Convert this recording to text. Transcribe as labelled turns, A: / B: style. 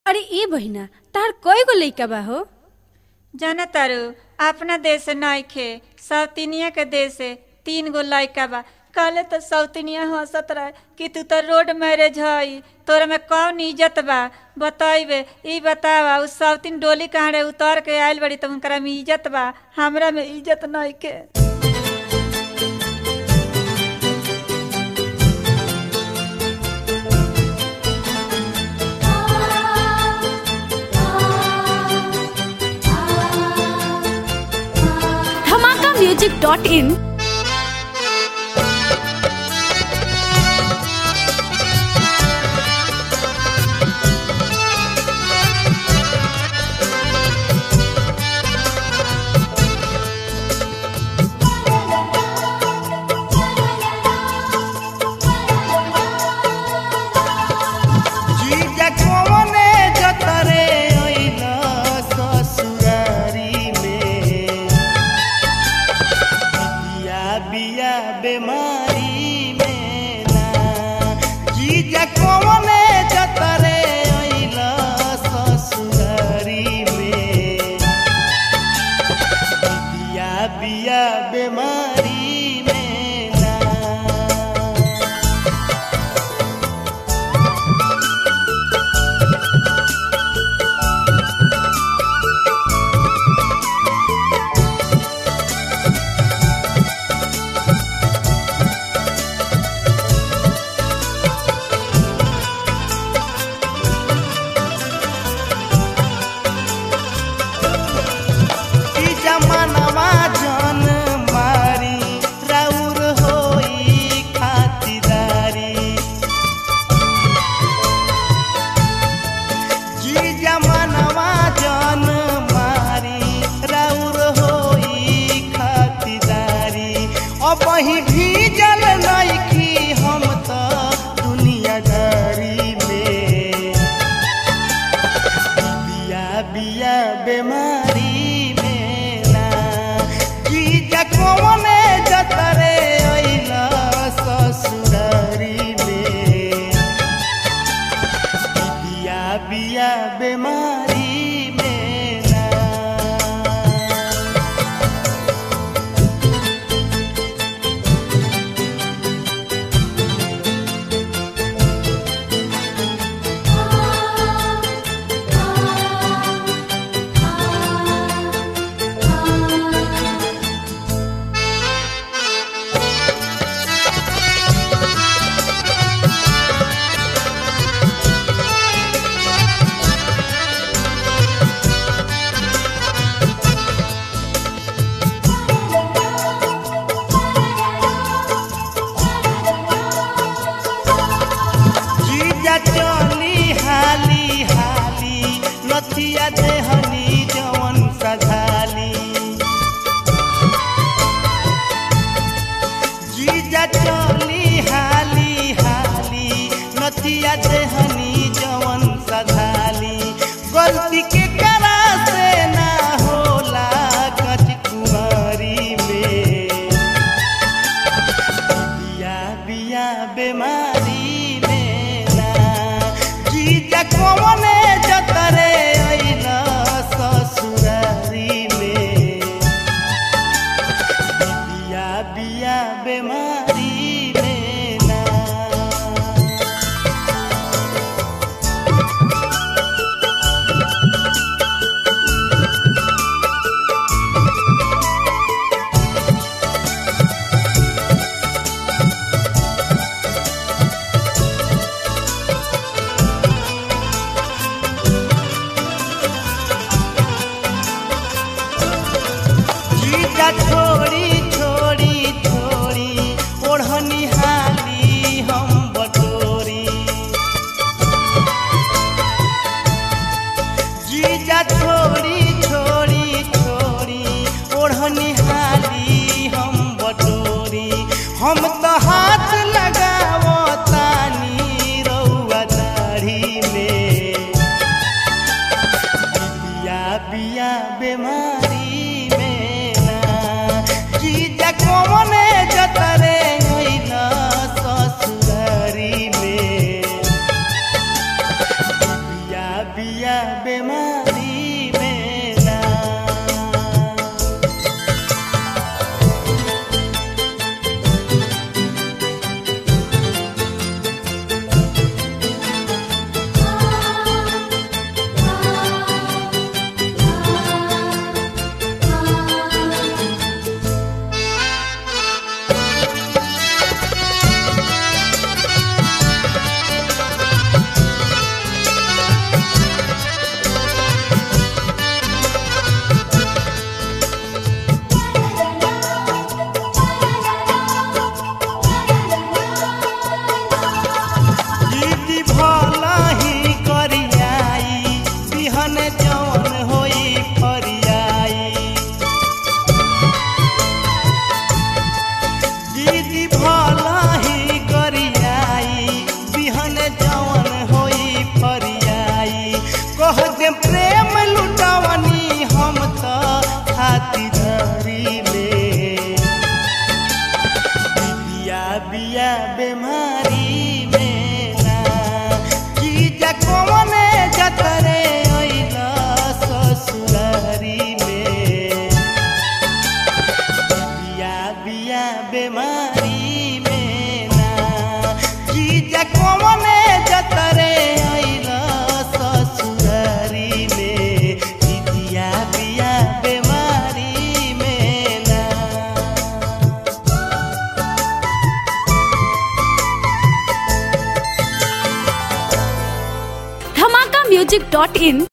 A: अरे ई बहिना तार कई गो लइका बा हो
B: जाना तारू अपना देश नइखे सौतिनिया के देश से तीन गो लइका बा कहले तो सौतिनिया हंसत रहे कि तू तो रोड मैरिज हई तोरा में कौन इज्जत बा बतइबे ई बतावा उ सौतिन डोली कहाँ रे उतर के आइल बड़ी तो उनकरा में इज्जत बा हमरा में इज्जत नइखे
A: धमाका म्यूजिक डॉट इन
C: जीजा कवने जतरे अइला ससुरारी में बिया बिया बेमारी में ना जीजा कवने जतरे अइला ससुरारी में बिया बिया बेमारी में ना ई जमानवा जन मारी राउर होई खातिदारी जी जमानवा जन मारी राउर होई खातिदारी अब ही भीजल नइखी हम त दुनियादारी में बिया बिया बेमारी में ना जीजा कवने जतरे अइला ससुरारी में बिया बिया बेमारी में ना जीजा चली हाली हाली नथिया देहनी जवन सधाली जीजा चली हाली हाली नथिया देहनी जवन सधाली गलती के करा से ना होला कच कुमारी में बिया बिया बेमारी में ना जीजा कवने जतरे अइला बिया बेमारी में ना दीदी भला ही करियाई बिहन जवन होई फरियाई दीदी भला ही करियाई बिहन जवन होई फरियाई कह दे प्रेम लुटावनी हम तो हाथी धरी ले बिया बिया बेमारी में ना की जा कौने जतरे अइला ससुरारी में बिया बिया बेमारी में ना की जा कौने जतरे अइला ससुरारी में की बिया बिया बेमारी में ना
A: धमाका म्यूजिक डॉट इन